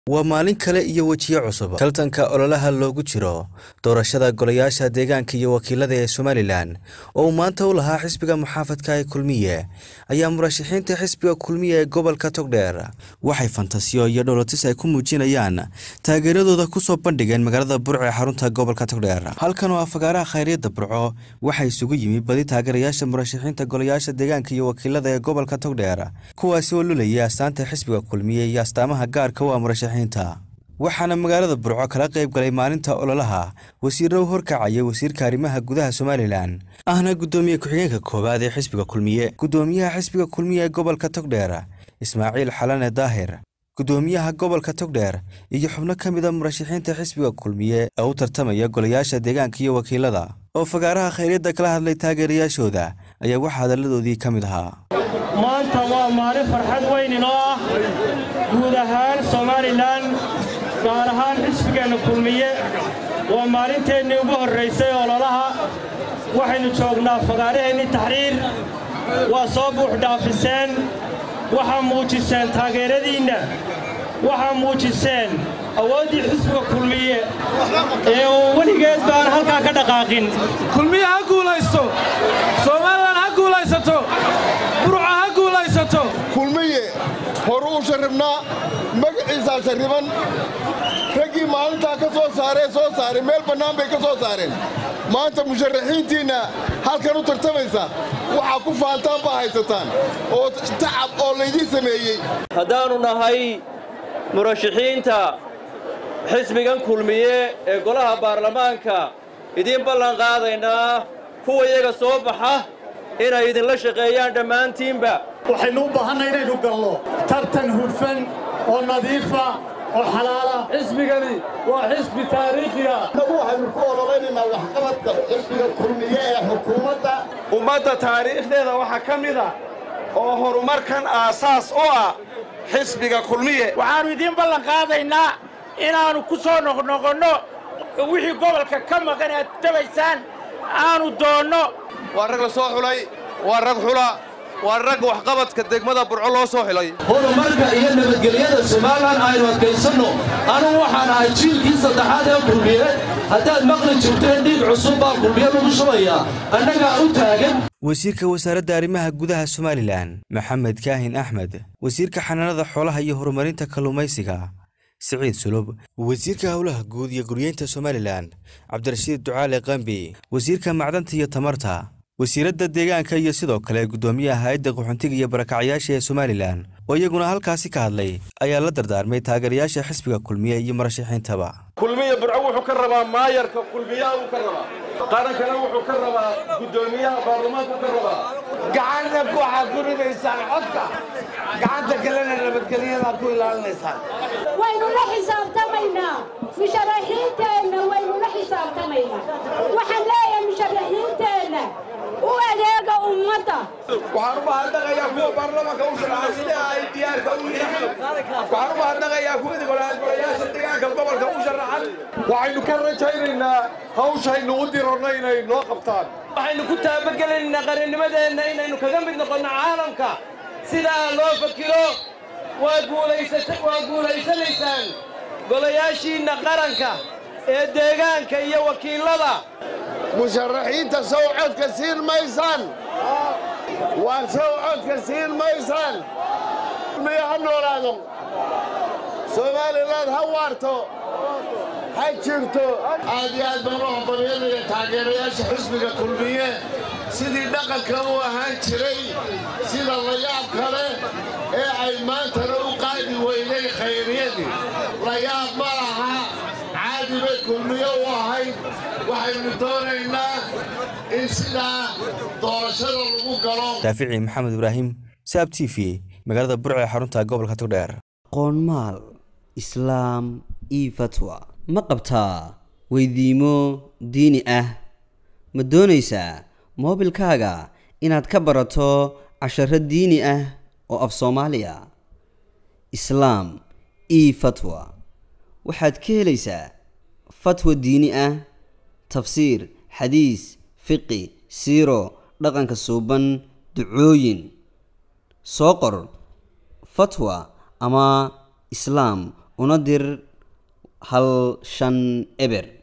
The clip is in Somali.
waa maalin kale iyo wejiyo cusub tartanka ololaha loogu jiro doorashada golayaasha deegaanka iyo wakiilada ee somalilan oo uu maanta u lahaa xisbiga muxaafadka ee kulmiye ayaa murashaxiinta xisbiga kulmiye ee gobolka togdheer waxay fantasiyo iyo dholotis ay ku muujinayaan taageeradooda kusoo bandhigeen magaalada burco ee xarunta gobolka togdheer halkan oo afagaaraha khayryadda burco waxaa isugu yimi badi taageerayaasha murashaxiinta golayaasha deegaanka iyo wakiilada ee gobolka togdheer kuwaasi oo lulaya astaanta xisbiga kulmiye iyo astaamaha gaarka u ah murashaxiinta waxaana magaalada burco kala qayb galay maalinta ololaha wasiiro u horkacaya wasiirka arrimaha gudaha somalilan ahna guddoomiye ku-xigeenka koowaad ee xisbiga kulmiye guddoomiyaha xisbiga kulmiye ee gobolka togdheer ismaaciil xalane daahir guddoomiyaha gobolka togdheer iyo xubno ka mid a murashaxiinta xisbiga kulmiye ee u tartamaya golayaasha deegaanka iyo wakiilada oo fagaaraha khayryadda kala hadlay taageerayaashooda ayaa waxaa hadalladoodii ka mid ahaa maanta waa maalin farxad weyn inoo ah guud ahaan somalilan gaar ahaan xisbigeenna kulmiye waa maalinteennii ugu horraysay ololaha waxaynu joognaa fagaaraheennii taxriir waa soo buuxdhaafiseen waxaa muujiseen taageeradiinna waxaa muujiseen awooddii xisbiga kulmiye ee uu weligeed baan halkaa ka dhaqaaqin kulmiye ha guulaysto somalilan ha guulaysato burca ha guulaysato kulmiye horu u sharribnaa magaciisaa sharriban raggii maalintaa ka soo saaree soo saaray meel bannaan bay ka soo saareen maanta musharaxiintiinna halkan u tartamaysa waxaa ku faantaan baa haysataan oo tacab oo laydiin sameeyey haddaannu nahay murashaxiinta xisbigan kulmiye ee golaha baarlamaanka idiin ballan qaadaynaa kuwa iyaga soo baxa inay idinla shaqeeyaan dhammaantiinba waxaynu u baahanna inaynu galno tartan hufan oo nadiifa oo xalaala xisbigani waa xisbi taariikhiya nagu waxaynu ku ololaynanaa waxqabadka xisbiga kulmiye ee xukuumadda ummadda taariikhdeeda waxaa ka mid a oo horumarkan aasaas u ah xisbiga kulmiye waxaannu idiin ballan qaadaynaa inaannu ku soo noqnoqonno wixii gobolka ka maqan aad tabaysaan aanu doonno waa rag la soo xulay waa rag xula waa rag waxqabadka degmada burco loo soo xilay horumarka iyo nabadgelyada somalilan aynu adkaysanno anugu waxaan ahay jiilkii saddexaad ee kulmiye haddaad maqli jirteen dhiig cusub baa kulmiye lagu shubayaa annagaa u taagan wasiirka wasaaradda arrimaha gudaha somalilan maxamed kaahin axmed wasiirka xanaanada xoolaha iyo horumarinta kalluumaysiga siciid sulub wasiirka howlaha guud iyo guryeynta somalilan cabdirashiid ducaale qambi wasiirka macdanta iyo tamarta wasiiradda deegaanka iyo sidoo kale guddoomiyaha hay-adda qaxoontiga iyo barakacyaasha ee somalilan oo iyaguna halkaasi ka hadlay ayaa la dardaarmay taageerayaasha xisbiga kulmiye iyo murashaxiintaba kulmiye burco wuxuu ka rabaa maayarka kulmiyaha uu ka rabaa qarankana wuxuu ka rabaa guddoomiyaha baarlamaanku ka rabaa gacanna waxaad ku ridaysaan codka gacanta kalena nabadgelyadaad ku ilaalinaysaan waynu la xisaabtamaynaa musharaxiinteenna waynu la xisaabtamaynaa waxaan leeyahay musharaxiinteenna u adeega ummadda waxaan u mahadnaqayaa kuwa baarlamaanka u sharaxay sida ay diyaarka u yihiin waxaan u mahadnaqayaa kuwii golayaasha deegaanka gobolka u sharaxan waxaynu ka rajaynaynaa hawshaynu u dironna inay noo qabtaan waxaynu ku taabagelaynaa qarannimadeenna inaynu kaga mid noqonno caalamka sidaa loo fakiro waa guulaysanaysaan golayaashiinna qaranka ee deegaanka iyo wakiillada musharaxiinta sow codka siin maysaan waa sow codka siin maysaan kulmiye ha noolaado somalilan ha waarto ha jirto aad iyo aad baan u hambalyanaya taageerayaasha xisbiga kulmiye sidii dhaqanka u ahaan jiray sida layaab kale ee ay maantana u qaadi weynay khayriyadii layaab ma laha caadi bay kulmiye u ahayd waxaynu doonaynaa in sidaa doorashada lagu galo daafici maxamed ibraahim saab t v magaalada burco ee xarunta gobolka togdheer qoonmaal islaam io fatwa ma qabtaa weydiimo diini ah ma doonaysaa moobilkaaga inaad ka barato casharo diini ah oo af soomaaliya islaam io fatwa waxaad ka helaysaa fatwa diini ah tafsiir xadiis fiqi siiro dhaqanka suuban ducooyin soo qor fatwa ama islaam una dir hal shan eber